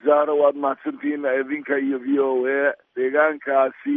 zahra waad mahadsantihiin idinka iyo v o a deegaankaasi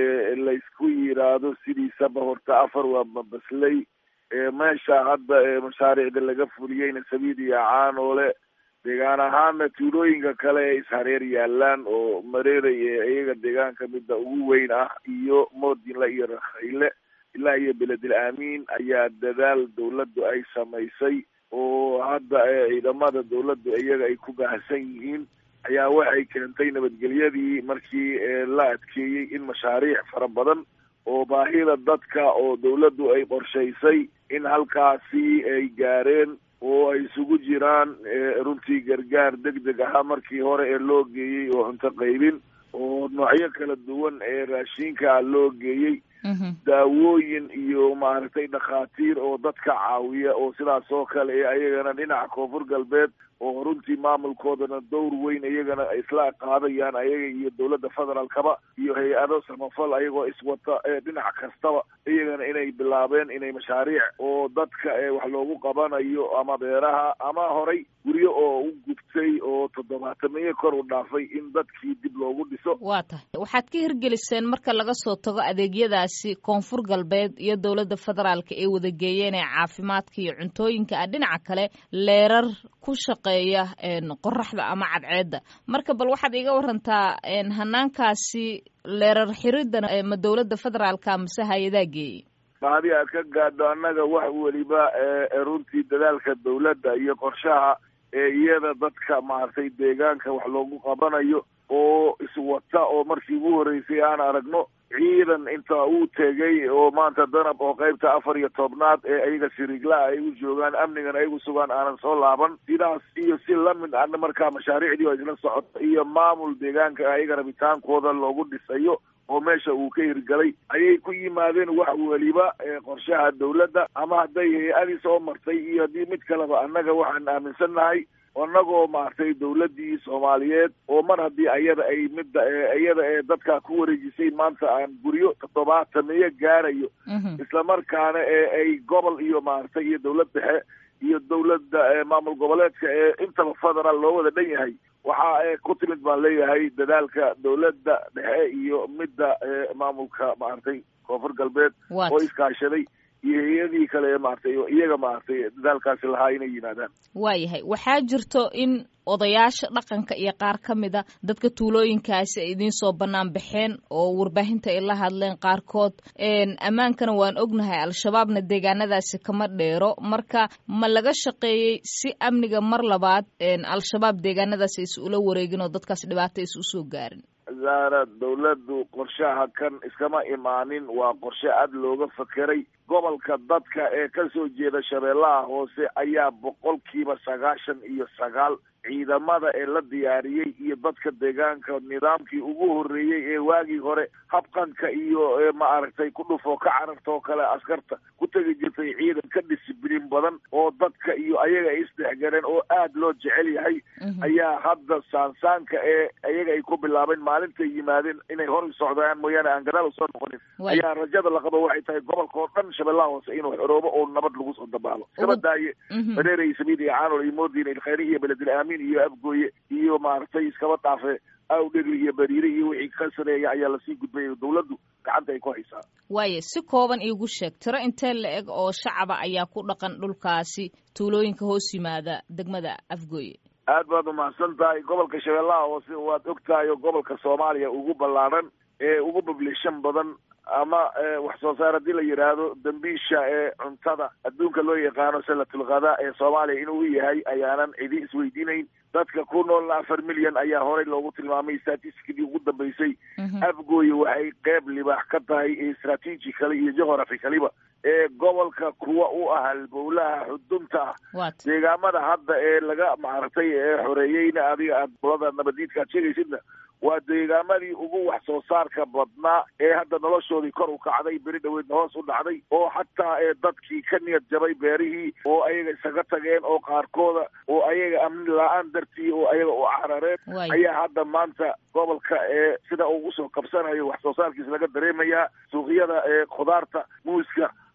laysku yiraahdo sidiisaba horta afar waa babasley meesha hadda mashaariicda laga fuliyeyna sabiid iyo caanoole deegaan ahaana tuulooyinka kale ee ishareer yaalaan oo mareeray ee iyaga deegaanka midda ugu weyn ah iyo moodinle iyo rakhayle ilaa iyo beledel aamiin ayaa dadaal dawladdu ay samaysay oo hadda ciidamada dawladdu iyaga ay ku baahsan yihiin ayaa waxay keentay nabadgelyadii markii la adkeeyey in mashaariic fara badan oo baahida dadka oo dawladdu ay qorshaysay in halkaasi ay gaareen oo ay isugu jiraan runtii gargaar deg deg ahaa markii hore ee loo geeyey oo cunto qaybin oo noocyo kala duwan ee raashinka loo geeyey daawooyin iyo maaragtay dhakhaatiir oo dadka caawiya oo sidaas oo kale ee ayagana dhinaca koonfur galbeed oo runtii maamulkoodana dowr weyn iyagana isla qaadayaan ayaga iyo dawladda federaalkaba iyo hay-ado samafal ayagoo iswata dhinac kastaba iyagana inay bilaabeen inay mashaariic oo dadka wax loogu qabanayo ama beeraha ama horay guryo oo u gubtay oo toddobaatamiyo kor u dhaafay in dadkii dib loogu dhiso waa tahay waxaad ka hirgeliseen marka laga soo tago adeegyadaasi koonfur galbeed iyo dowladda federaalka ee wadageeyeen ee caafimaadka iyo cuntooyinka ah dhinaca kale leerar ku shaqeeya qoraxda ama cadceedda marka bal waxaad iga warantaa hanaankaasi leerar xiridda ma dowladda federaalka mase hay-adaa geeyey mahadi aad ka gaadho annaga wax weliba runtii dadaalka dawladda iyo qorshaha ee iyada dadka maaragtay deegaanka wax loogu qabanayo oo iswata oo markii ugu horreysay aan aragno ciidan inta uu tegay oo maanta danab oo qaybta afar iyo tobnaad ee ayaga siriiglaha ay u joogaan amnigan ayagu sugaan aanan soo laaban sidaas iyo si lamid ana markaa mashaariicdii oo isla socoto iyo maamul deegaanka ayaga rabitaankooda loogu dhisayo oo meesha uu ka hirgalay ayay ku yimaadeen wax weliba qorshaha dawladda ama hadday hay-adii soo martay iyo haddii mid kaleba annaga waxaan aaminsannahay annagoo maaragtay dawladdii soomaaliyeed oo mar haddii ayada ay midda iyada ee dadka ku wareejisay maanta aan guryo toddobaatamiyo gaarayo islamarkaana ee ay gobol iyo maaragtay iyo dawlad dhexe iyo dawladda maamul goboleedka ee intaba federaal loo wada dhan yahay waxaa ku timid baan leeyahay dadaalka dawladda dhexe iyo midda maamulka maaragtay koonfur galbeed oo iskaashaday iyo hay-adii kale ee maaragtay iyaga maaragtay dadaalkaasi lahaa inay yimaadaan waayahay waxaa jirto in odayaasha dhaqanka iyo qaar ka mida dadka tuulooyinkaasi ay idiin soo bannaan baxeen oo warbaahinta ay la hadleen qaarkood ammaankana waan ognahay al-shabaabna deegaanadaasi kama dheero marka ma laga shaqeeyey si amniga mar labaad al-shabaab deegaanadaasi is ula wareegin oo dadkaas dhibaato is usoo gaarin zaara dawladdu qorshaha kan iskama imaanin waa qorshe aad looga fakeray gobolka dadka ee ka soo jeeda shabeellaha hoose ayaa boqolkiiba sagaashan iyo sagaal ciidamada ee la diyaariyey iyo dadka deegaanka nidaamkii ugu horreeyey ee waagii hore habqanka iyo maaragtay ku dhufoo ka cararta oo kale askarta ku tegi jirtay ciidan ka disibliin badan oo dadka iyo ayaga ay isdhexgaleen oo aad loo jecel yahay ayaa hadda saansaanka ee ayaga ay ku bilaabeen maalintay yimaadeen inay hor socdaan mooyaane aan gadaal usoo noqonin ayaa rajada laqabo waxay tahay gobolka oo dhan shabeellaha hoose inuu xoroobo oo nabad lagu soo dabaalo iskaba daaye bareerey samiid iyo caanol iyo moodin ilkhayri iyo beledil aamin iyo abgooye iyo maaragtay iskaba dhaafe awdhegli iyo bariire iyo wixii ka sareeya ayaa lasii gudbay dawladdu gacanta ay ku haysaa waaye si kooban iigu sheeg tiro intee la eg oo shacaba ayaa ku dhaqan dhulkaasi tuulooyinka hoos yimaada degmada afgooye aad baad umahadsan tahay gobolka shabeellaha hoose waad og tahay oo gobolka soomaaliya ugu ballaadhan ee ugu bablishan badan ama wax soo saar haddii la yidhaahdo dambiisha ee cuntada adduunka loo yaqaano salatulkhadaa ee soomaaliya inuu yahay ayaanan cidi isweydiinayn dadka ku noolna afar milyan ayaa horey loogu tilmaamay statistikadii ugu dambeysay afgooye waxay qeyb libaax ka tahay strategically iyo geographicaliba ee gobolka kuwa u ah halbowlaha xudunta ah deegaamada hadda ee laga maaragtay ee xoreeyeyna adiga aad bulada nabadiidka aad sheegaysidna waa deegaamadii ugu wax soo saarka badnaa ee hadda noloshoodii kor u kacday beri dhaweedna hoos u dhacday oo xataa ee dadkii ka niyad jabay beerihii oo ayaga isaga tageen oo qaarkooda oo ayaga amni la-aan dartii oo ayaga u carareen ayaa hadda maanta gobolka ee sida ugu soo kabsanayo wax soo saarkiisa laga dareemayaa suuqyada ee khudaarta muuska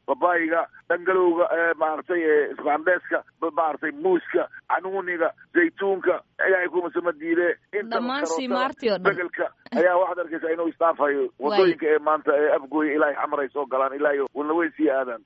babayiga dhangalowga maaragtay isbaandeeska maaragtay muuska canuuniga zaytuunka ilaahay kumasama diide dhammaan siimaartii oo dhan begelka ayaa waxaad arkaysaa inuu istaafayo wadooyinka ee maanta ee afgooya ilaahay xamar ay soo galaan ilaahay wana way sii aadaan